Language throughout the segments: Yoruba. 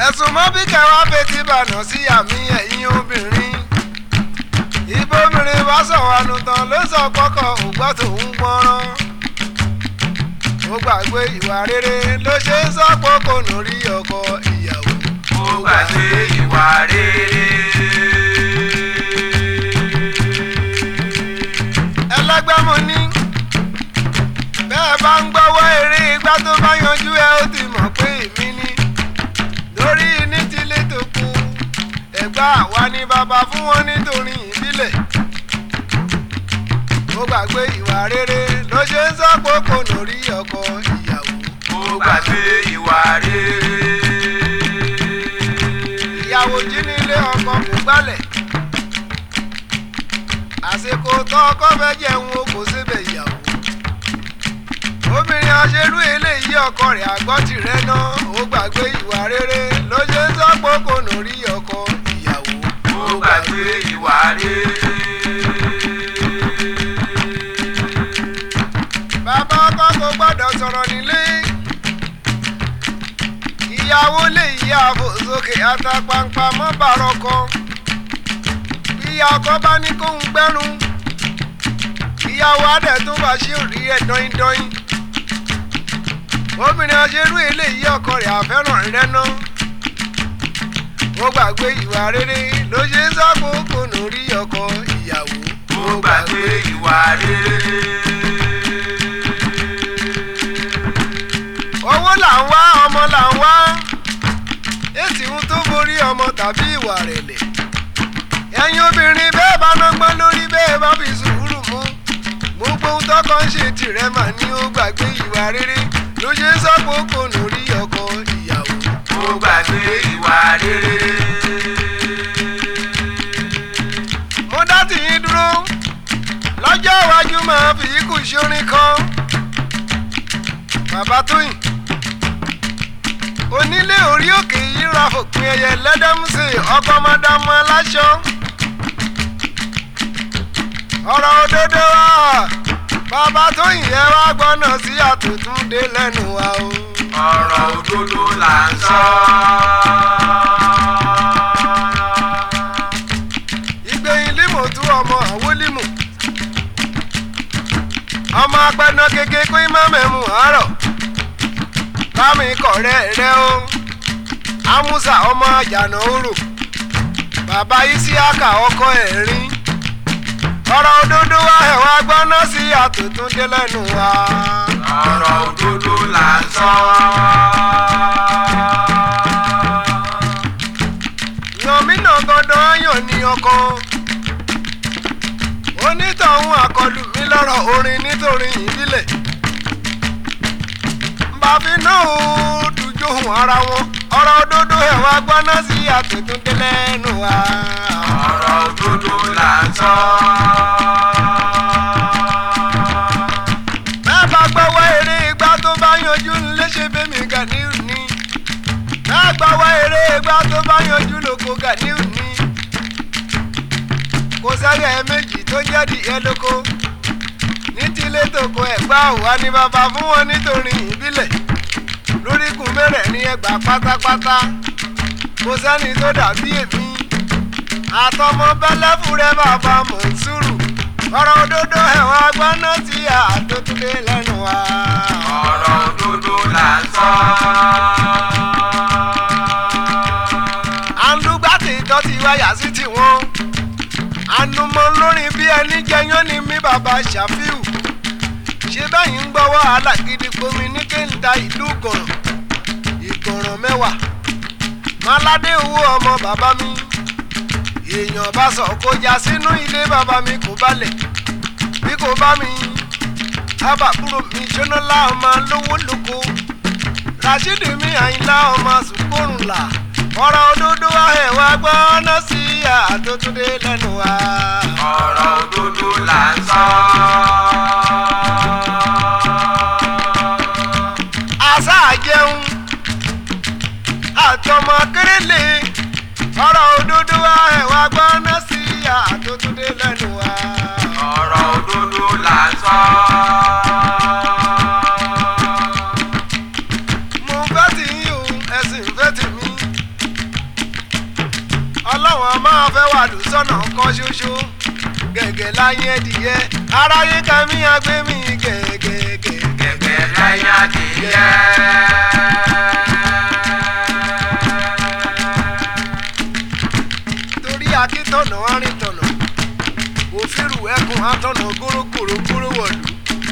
ẹ̀sùn mọ́ bí kẹwàá fetí bànà sí àmì ẹ̀yìn obìnrin ibòmìnrin bá sọ̀wánu tán ló sọ kọ́kọ́ ògbọ́ tòun gbọ́rán ó gbàgbé ìwà rere ló ṣe ń sọ pé kò nù rí ọkọ ìyàwó ó gbàgbé ìwà rere. ẹlẹgbẹ́ mo ní bẹ́ẹ̀ bá ń gbọ́wọ́ eré igbá tó bá yanjú ẹ ó ti mọ̀ pé èmi ni lórí ní tilé tó kù ẹ̀gbá àwa ni bàbá fún wọn nítorí ìbílẹ̀ ó gbàgbé ìwà rere ló ṣe ń sọ pé kò nù rí ọkọ ìyàwó ó gbàgbé ìwà rere. ìyàwó jí nílé ọkọ kò gbálẹ̀ àsìkò tó ọkọ fẹ́ jẹun o kò síbẹ̀ ìyàwó obìnrin aṣerú eléyìí ọkọ rẹ̀ àgbọ́ tirẹ̀ náà ó gbàgbé ìwà rere ló ṣe ń sọ́pọ̀ kò nù rí ọkọ ìyàwó ó gbàgbé ìwà rere. bàbá ọkọ kò gbọ́dọ̀ sọ̀rọ̀ nílé ìyàwó lè yí ààbò sókè àtàpàǹpà mọ́ bàrọ̀ kan ìyá ọkọ bá ní kóun gbẹ́rùn ìyàwó adẹ̀ tó bá ṣe òrí ẹ̀ dọ́yìndọ́yìn obìnrin aṣerú eléyìí ọkọ rẹ̀ àfẹ́ràn rẹ̀ náà ó gbàgbé ìwà rere ló ṣe ń sọ́kò kò nù rí ọkọ ìyàwó ó gbàgbé ìwà rere. owó là ń wá ọmọ là ń wá èsì ń tó borí ọmọ tàbí ìwà rẹ̀lẹ̀ ẹ̀yin obìnrin bẹ́ẹ̀ bá nọ́gbọ́n lórí bẹ́ẹ̀ bá fi sùúrù mú gbogbo ohun tọ́kọ ń ṣe tìrẹ mà ní ó gbàgbé ìwà rere ló ṣe ń sọ́kò kò nù rí ọkọ ìyàwó ó gbàgbé ìwà rere. mo dá tìyín dúró lọ́jọ́ iwájú máa fi ikú ṣorin kan bàbá tóyìn onílé orí òkè yìí ra fòpin ẹyẹ lẹ́dẹ́mùsẹ̀ ọkọ̀ mọ́dámọ́ aláṣọ ọ̀rọ̀ òdodo wa bàbá tóyìn yẹn wá gbọ́nà sí àtúntúndé lẹ́nu wa o. ọ̀rọ̀ òdodo là ń sọ. ìgbẹ̀yìn límò tú ọmọ àwọn límò ọmọ apẹ̀nà kéke kó má mẹ́mu àárọ̀ bámi kọ̀rẹ́ rẹ o amúsà ọmọ àjànà òrò bàbá isiaka ọkọ ẹ̀rín ọ̀rọ̀ òdodo wa ẹ̀wà gbọ́ná sí àtúntúndé lẹ́nu wa. ọ̀rọ̀ òdodo là ń sọ. yànmínà gbọ́dọ̀ ayàn ní ọkọ onítọ̀hún àkọlù mi lọ́rọ̀ orin nítorí ìbílẹ̀ bàbí náà ó dùjòhùn ara wọn ọ̀rọ̀ òdodo ẹ̀wà gbọ́ná sí àtúntúndé lẹ́nu wa. ọ̀rọ̀ òdodo là ń sọ. bẹ́ẹ̀ bá gbọ́wọ́ eré igbá tó bá yanjú léṣe bẹ́mi Ganiu ni bẹ́ẹ̀ gbọ́wọ́ eré igbá tó bá yanjú lóko Ganiu ni kò sẹ́yẹ méjì tó jẹ́ dìé lóko ní tilé tòkó ẹ̀gbá òwá ni bàbá fún wọn nítorí ìbílẹ̀ lóríkùn mẹ́rẹ̀ẹ̀rin ẹgbàá pátápátá kò sẹ́ni tó dàbí èmi àtọmọ bẹ́lẹ́fúrẹ́ bàbá Mọ̀nsúrù ọ̀rọ̀ òdodo ẹ̀wọ̀n agbọ́nà tí àtúntúndé lẹ́nu wa. ọ̀rọ̀ òdodo là ń sọ. àǹdùgbà tí ìtọ́ ti wáyà sí tiwọn. ànùmọ̀ lórin bí ẹni jẹyán ni mí bàbá Ṣàfíù. ṣé bẹ́yìn ń gbọ́wọ́ alágídí gbomi ní kéńdà ìlú gọ̀ràn. ìgọ̀ràn mẹ́wàá. maládé owó ọmọ bàbá mi. èèyàn bá sọ kó já sínú ilé bàbá mi kò balẹ̀. bí kò bá mi abàbúrò mi jóná láọmọ lówó lóko rashidi mi àyìnlá ọmọ sùkúrùn là ọ̀rọ̀ òdodo wa ẹ̀ wá gbọ́ ọ́nà sí àtúntúndé lẹ́nu wa. ọ̀rọ̀ òdodo là ń sọ. àṣà àjẹun àtọmọ kérélé ọ̀rọ̀ òdodo wa ẹ̀ wá gbọ́ ọ́nà sí àtúntúndé lẹ́nu wa. ọ̀rọ̀ òdodo là ń sọ. mo fẹ́ tì yín o ẹ̀sìn fẹ́ tì mí o gẹ̀gẹ̀ láyé ẹdìyẹ aráyé kàmí agbẹ́mí gẹ̀gẹ̀gẹ̀. gẹ́gẹ́ láyé adìyẹ. torí akíntọ̀nà arìntọ̀nà òfìrù ẹkùn atọ̀nà górógòrò gbóró wọ̀lú.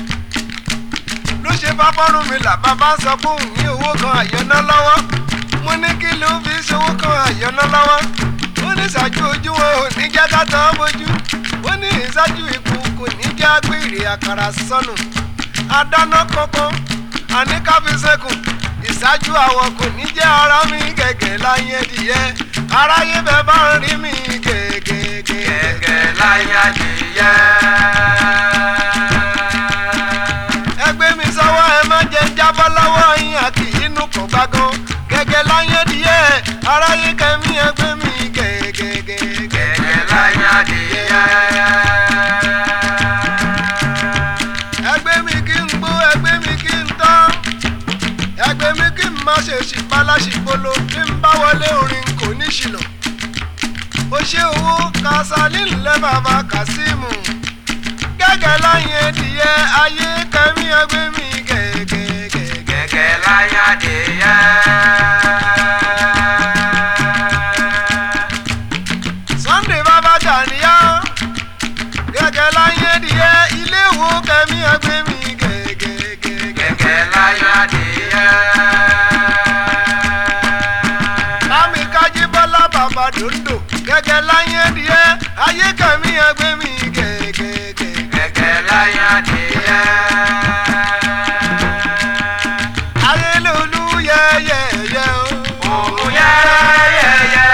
ló ṣe bá fọ́rùn mi là bàbá sọ pé òun ní owó kan àyọ̀nà lọ́wọ́ mo ní kí ló fi ṣòwò kan àyọ̀nà lọ́wọ́ ó ní ṣáájú ojú wọn ò ní jẹ́ ká tán bójú ó ní ìṣáájú ikú kò ní jẹ́ agbèrè àkàrà sọnù adáná kankan àní káfíńsẹ́kùn ìṣáájú àwọn kò ní jẹ́ ara mi gẹ̀gẹ̀ láyé ẹdìyẹ aráyé bẹ́ẹ̀ bá ń rí mi gẹ̀gẹ̀gẹ̀. gẹ́gẹ́ láyé adìyẹ. ẹgbẹ́ mi sọ́wọ́ ẹ má jẹ́ ń jábọ́ lọ́wọ́ yín àti inú kò gbágan gẹ́gẹ́ láyé díẹ̀ aráyé kẹ́mi ẹgbẹ́ mi gẹ́gẹ́gẹ́. gẹ́gẹ́ láyé adìyẹ. ẹgbẹ́ mi kí n gbó ẹgbẹ́ mi kí n tán ẹgbẹ́ mi kí n má ṣe ṣìpáláṣìpolo bí n bá wọlé orin kò ní ṣìnà ó ṣe owó kásálí ńlẹ́ bàbá kásímù gẹ́gẹ́ láyé díẹ̀ ayé kẹ́mi ẹgbẹ́ mi gẹ́gẹ́gẹ́. gẹ́gẹ́ láyé adìyẹ. sunday bàbá jàníyá gẹ́gẹ́ láyé díẹ̀ ilé wo kẹ́mi ẹgbẹ́ mi gẹ́gẹ́gẹ́. gẹ́gẹ́ láyé adìyẹ. Lámi kájí bọ́lá bàbá dòńdò gẹ́gẹ́ láyé díẹ̀ ayé kẹ́mi ẹgbẹ́ mi gẹ́gẹ́gẹ́. gẹ́gẹ́ láyé adìyẹ. ayé lolú yẹ́yẹ́yẹ́ o. òun yẹ́yẹ́yẹ́.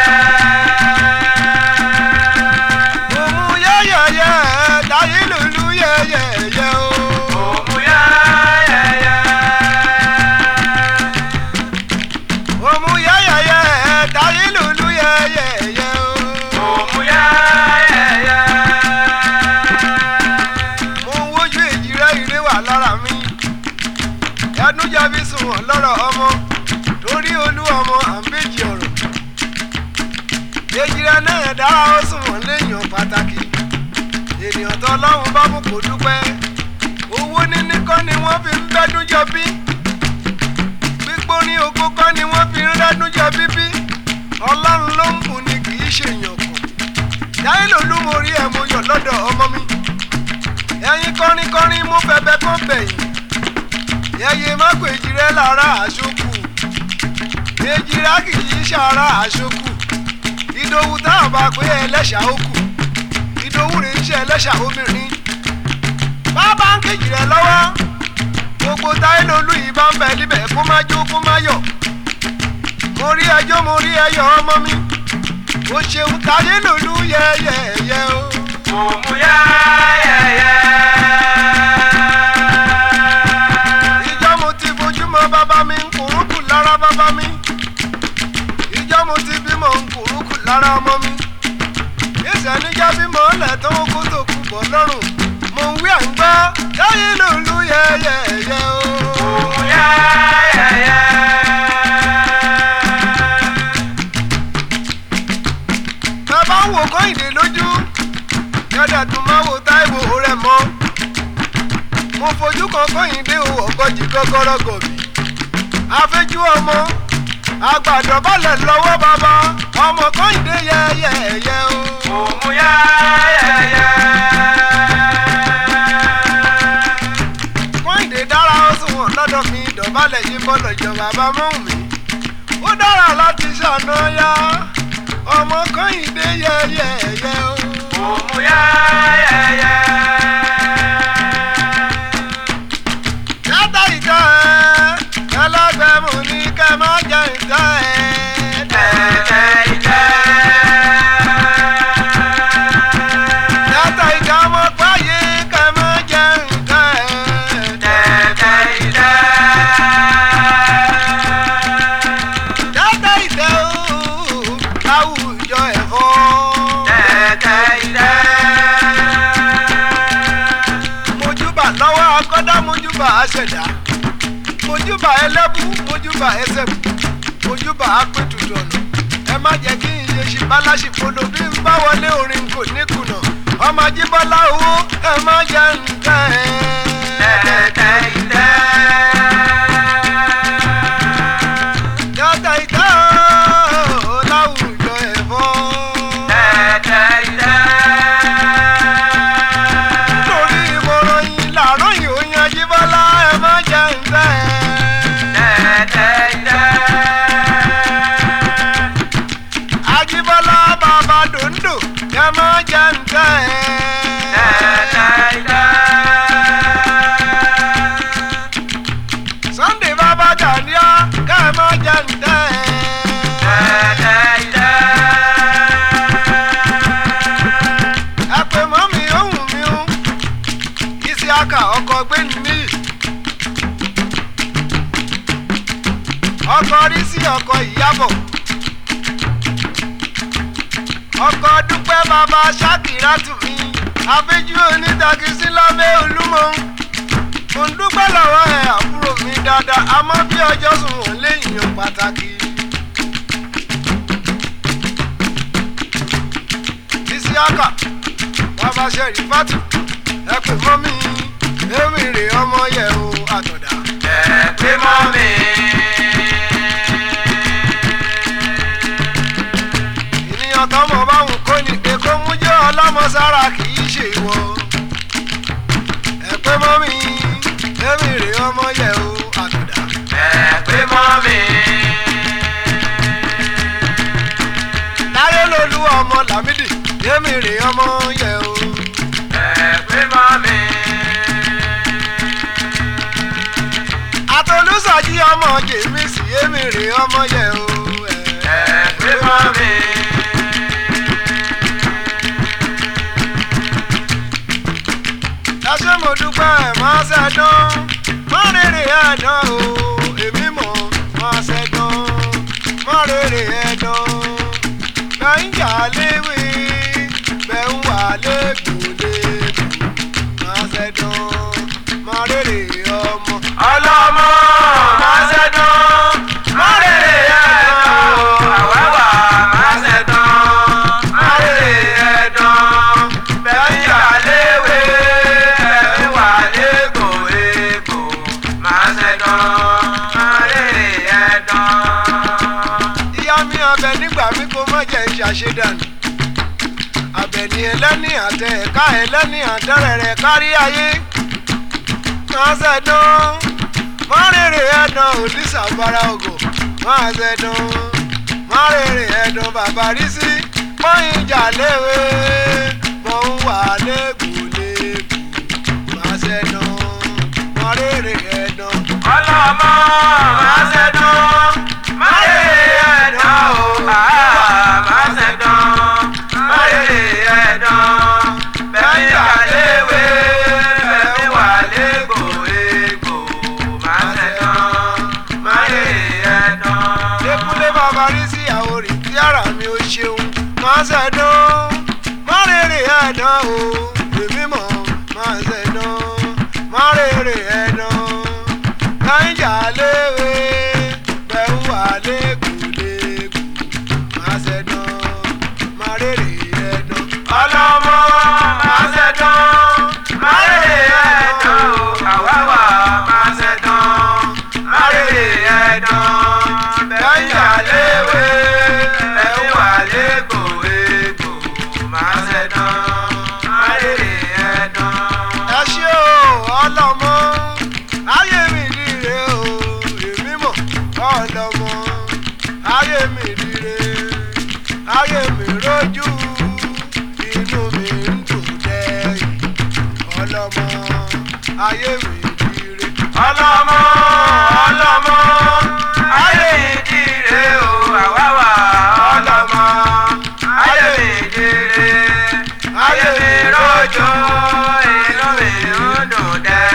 òmù yẹ́yẹ́yẹ́ láyé lolú yẹ́yẹ́yẹ́ o. òun yẹ́yẹ́yẹ́. òmù yẹ́yẹ́yẹ́ láyé lolú yẹ́yẹ́yẹ́ o. òun yẹ́yẹ́yẹ́. mo ń wojú èjì rẹ ire wà lára mi ẹnu jẹbi sùn wọn lọ́rọ̀ ọmọ torí olú ọmọ àmbéjì ọ̀rọ̀ èjì rẹ náà dára ó sùn wọn léèyàn pàtàkì ènìyàn tó ọlọ́run bá mú kó dúpẹ́ owó níní kọ́ ni wọ́n fi ń bẹ́dún jọ bí gbígbó ní oko kọ́ ni wọ́n fi ń rẹ́dún jọ bíbí ọlọ́run ló ń bùn ni kì í ṣèyàn kù yáyé lòlú mo rí ẹ̀ mo yọ̀ lọ́dọ̀ ọmọ mi ẹ̀yin kọrinkọrin mú bẹbẹ kó bẹ̀yìn yẹyẹ má kó èjìrẹ́ lára àṣokù èjìrẹ́ kì í ṣara àṣokù ìdòwú tá a bá pé ẹlẹ́ṣà ó kù ìdòwú rẹ̀ ń ṣe ẹlẹ́ṣà obìnrin bàbá ń kejì rẹ̀ lọ́wọ́ gbogbo táyé lolú yìí bá ń bẹ níbẹ̀ kó má jó kó má yọ̀ mo rí ẹjọ́ mo rí ẹyọ ọmọ mi ó ṣeun táyé lolú yẹ́yẹ́yẹ́ o. òun yẹ́yẹ́yẹ́. ìjọ mo ti bójúmọ́ bàbá mi ń kúrúkù lára bàbá mi ìjọ mo ti bímọ ń kúrúkù lára ọmọ mi ìṣẹ́ níjà bímọ ọ̀lẹ̀ tó ń kó tó kú bọ̀ lọ́rùn mo ń wí à ń gbọ́ táyé lòlú yẹ́yẹ́yẹ́ o. òun yẹ́yẹ́yẹ́. bàbá ń wo kọ́hìndé lójú kẹ́dẹ̀ tún máa wo táìwò rẹ̀ mọ́ mo fojú kan kọ́hìndé o ọ̀gọ́jì gọ́gọ́rọ́ gọ̀bì afẹ́jú ọmọ àgbàdo balẹ̀ lọ́wọ́ bàbá ọmọ kọ́hìndé yẹ́yẹ́yẹ́ o. òun yẹ́yẹ́yẹ́. kọ́hìndé dára ó sùn wọ̀n lọ́dọ̀ mi dọ̀bálẹ̀ yìí bọ́lọ̀ jọ bàbá mọ́hùn mi ó dára láti ṣàná yá ọmọ kọ́hìndé yẹ́yẹ́yẹ́ o. òun yẹ́yẹ́yẹ́. yàtọ̀ ìjọ ẹ̀ ẹlẹ́gbẹ̀mù ní kẹ́ má jẹ ìjọ ẹ̀ tẹ̀tẹ̀ ìjẹ́. yàtọ̀ ìjọ ọmọ gbáyé kẹ́ má jẹ ìjọ ẹ̀ tẹ̀tẹ̀ ìjẹ́. yàtọ̀ ìjọ láwùjọ ẹ̀fọ́ tẹ̀tẹ̀ ìjẹ́. mojúbà lọ́wọ́ akọ́dá mojúbà àṣẹ̀dá mojúbà ẹlẹ́bù mojúbà ẹsẹ̀bù mojúbà apẹ̀tùtù ọ̀nà ẹ má jẹ́ kí n ṣe ṣe báláṣì polo bí n bá wọlé orin kò ní kùnà ọmọ jíbọ́lá owó ẹ má jẹ́ ń tẹ́ ẹ. tẹ́tẹ́ ìtẹ́. Yàtọ̀ ìtẹ́ o láwùjọ ẹ̀fọ́. tẹ́tẹ́ ìtẹ́. Lórí ìmọ̀ràn yìí làárọ̀ yìí ó yan jíbọ́lá ẹ má jẹ́ ń tẹ́ ẹ. tẹ́tẹ́ ìtẹ́. Ajíbọ́lá bàbá dòńdò ẹ má jẹ́ ń tẹ́ ẹ. tẹ́tẹ́ ìtẹ́. Sunday bàbá Gàníà ká ẹ má jẹ́ ń tẹ́ ẹ. tẹ́tẹ́ ìtẹ́. ẹ pè mọ́ mi ohùn mi ó isi aka ọkọ̀ gbẹ́ni níyì ọkọ̀ rí sí ọkọ̀ ìyábọ̀ ọkọ̀ dúpẹ́ bàbá ṣákìrátù mi àfẹ́jú onítakisí lábẹ́ olúmọ mo ń dúpẹ́ lọ́wọ́ ẹ̀ àbúrò mi dáadáa àmọ́ bí ọjọ́ sùn wọ́n léèyàn pàtàkì. isiaka bàbá sẹ́rí fátù ẹ pè mọ́ mi èmi rè ọmọ yẹ o àtọ̀dá. ẹ pé mọ́ mi. ènìyàn tọmọ báwọn kò ní pé kó mú jẹ́ ọlọ́mọ sára kì í ṣe ìwọ. ẹ pè mọ́ mi èmi rè ọmọ yẹ o àtọ̀dá. ẹ pé mọ́ mi. láyé lolú ọmọ lámìdí èmi rè ọmọ yẹ o. ẹ pé mọ́ mi. àtolúsọjí ọmọ jèmísì èmi rè ọmọ yẹ o. ẹ pé mọ́ mi. ẹ ṣé mo dúpẹ́ máa ṣẹ́dán má rèrè ẹ̀dán o èmi mọ̀ máa ṣẹ́dán má rèrè ẹ̀dán bẹ́ẹ̀ ń jà léwé bẹ́ẹ̀ ń wà lẹ́gbòlẹ́gbò máa ṣẹ́dán má rèrè ọmọ. ọlọ́mọ máa ṣẹ́dán. má rèrè ẹ̀dán o. àwáwá máa ṣẹ́dán. má rèrè ẹ̀dán. bẹ́ẹ̀ yà léwe. bẹ́ẹ̀ wà légbò égbò. máa ṣẹ́dán. má rèrè ẹ̀dán. ìyá mi ọbẹ̀ nígbà mi kò má jẹ́ ìṣàṣedànù àbẹ̀ní ẹlẹ́ni àtẹ ẹ̀ka ẹlẹ́ni àtẹ̀rẹ̀rẹ̀ kárí ayé máa ṣẹ̀dán máa rèrè ẹ̀dán òdìsá bara ògò máa ṣẹ̀dán máa rèrè ẹ̀dán bàbá rí sí pọ́yìn ìjà léwe mọ̀ ń wà lẹ́gbùlẹ́gbù máa ṣẹ̀dán máa rèrè ẹ̀dán. ọlọ́mọ máa ṣẹ́dán. má rèrè ẹ̀dán o. àá máa ṣẹ́dán. má rèrè ẹ̀dán. bẹ́ẹ̀ yà léwe. bẹ́ẹ̀ wà légbò égbò. máa ṣẹ́dán. má rèrè ẹ̀dán. Dékúnlé bàbá rí sí àwòrì tí ara mi ò ṣeun. Máa ṣẹ̀dán, má rèrè ẹ̀dán o, èmi mọ̀ máa ṣẹ̀dán, má rèrè ẹ̀dán. Náíjà léwe, bẹ́ẹ̀ wà lẹ́kùlẹ́kù. Máa ṣẹ̀dán, má rèrè ẹ̀dán. ọlọ́mọ máa ṣẹ́dán. má rèrè ẹ̀dán o. àwáwá máa ṣẹ́dán. má rèrè ẹ̀dán. bẹ́ẹ̀ yà léwe. bẹ́ẹ̀ wà légbò égbò. máa ṣẹ́dán. má rèrè ẹ̀dán. ẹ ṣé o ọlọmọ ayé mi dire o èmi mọ ọlọmọ ayé mi dire ayé mi rojú inú mi ń dùn dẹ́yìn ọlọmọ ayé mi dire. ọlọ́mọ ọlọ́mọ ayé ìdíre o àwáwá ọlọ́mọ ayé ìdíre ayé mi rọ́jò inú mi ń dùn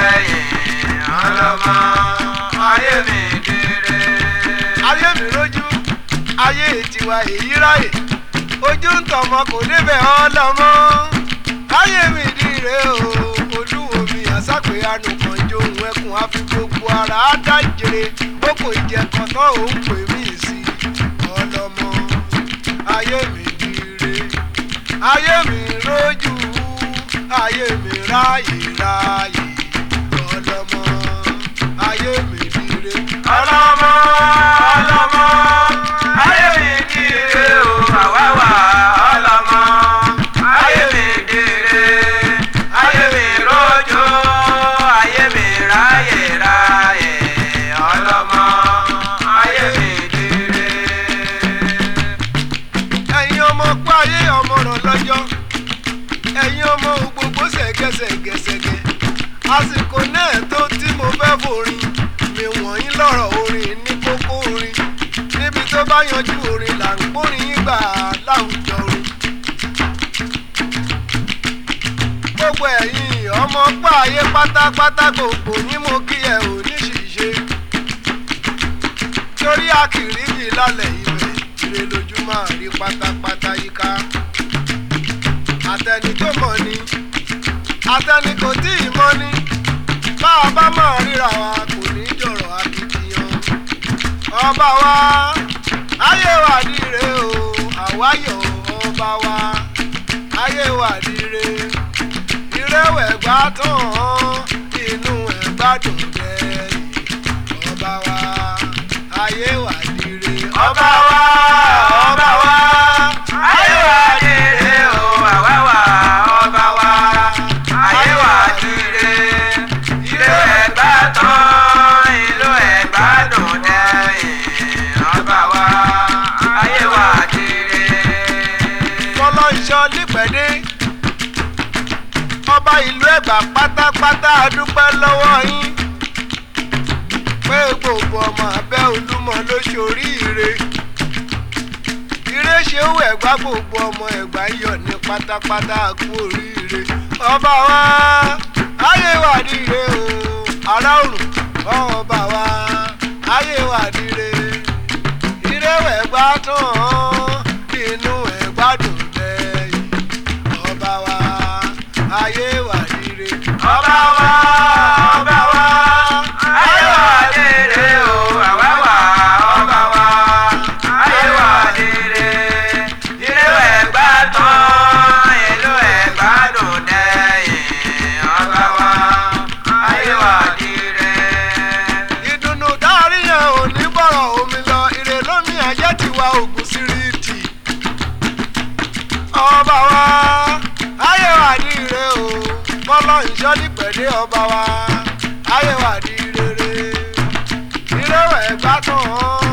dẹ́yìn ọlọ́mọ ayé mi ìdíre. ayé mi rojú ayé tiwa èyí ráyè ojú ń tọmọ kò débẹ̀ ọlọmọ ayé mi dire o olúwo mi àsápè àánú kan jó ohun ẹkùn àfi gbogbo ara á dájere ó kò jẹ kan tán òun pè mí sí ọlọmọ ayé mi dire ayé mi rojú ayé mi ráyè ráyè ọlọ́mọ ayé mi dire. ọlọ́mọ ọlọ́mọ ayé mi dire o àwa wà ọlọ́mọ ayé mi dire ayé mi rojo ayé mi ráyè ráyè ọlọ́mọ ayé mi dire. ẹ̀yin ọmọ pa ayé ọmọ ràn lọ́jọ́ ẹ̀yin ọmọ gbogbo ṣẹ̀gẹ́ṣẹ̀gẹ́ṣẹ̀gẹ́ àsìkò náà tó tí mo fẹ́ forin mi wọ̀nyí lọ́rọ̀ orin ní kókó orin níbi tó bá yanjú orin là ń gbórin yín gbà láwùjọ orin. gbogbo ẹ̀yin ọmọ pa ayé pátápátá gbogbo yín mo kí ẹ ò ní ṣìṣe torí àkìrí yìí lálẹ́ ibẹ̀ ire lójú máa rí pátápátá yíká àtẹni tó mọ̀ ni àtẹni kò tí ì mọ̀ ni bá a bá máa ríra wa kò ní jọ̀rọ̀ akitiyan ọba wa ayé wa dire o àwáyọ̀ ọba wa ayé wa dire ìrẹ́wẹ̀ gbà tán inú ẹ̀ gbádùn dẹ́yìn ọba wa ayé wa dire ọba wa ọba wa ayé wa dire o àwa wà ọba wa ayé wa dire ìlú ẹ̀gbá tán ìlú ẹ̀gbá dùn dẹ́yìn ọba wa ayé wa dire. fọlọ́ iṣẹ́ nípẹ̀dé ọba ìlú ẹ̀gbá pátápátá a dúpẹ́ lọ́wọ́ yín pé gbogbo ọmọ abẹ́ olúmọ ló ṣoríire ire ṣe ó ẹ̀gbá gbogbo ọmọ ẹ̀gbá yọ̀ ní pátápátá kú oríire ọba wa ayé wà níre o ará òrùn ọba wa ayé wà níre ire ẹ̀gbá tán inú ẹ̀gbá dùn lẹ́yìn ọba wa ayé wà níre. ọba wa ọba wa ayé wa dire o àwa wà ọba wa ayé wa dire ìlú ẹ̀gbá tán ìlú ẹ̀gbá dùn dẹ́yìn ọba wa ayé wa dire. ìdùnnú dárí yẹn ò ní bọ̀rọ̀ omi lọ ire lómi ajẹ́ tiwa ògùn síríìtì. ọba wa ayé wà ní ire o bọ́lọ́ ìṣọ́ nípẹ̀dé ọba wa ayé wà ní rere ire wẹ̀ gbá tán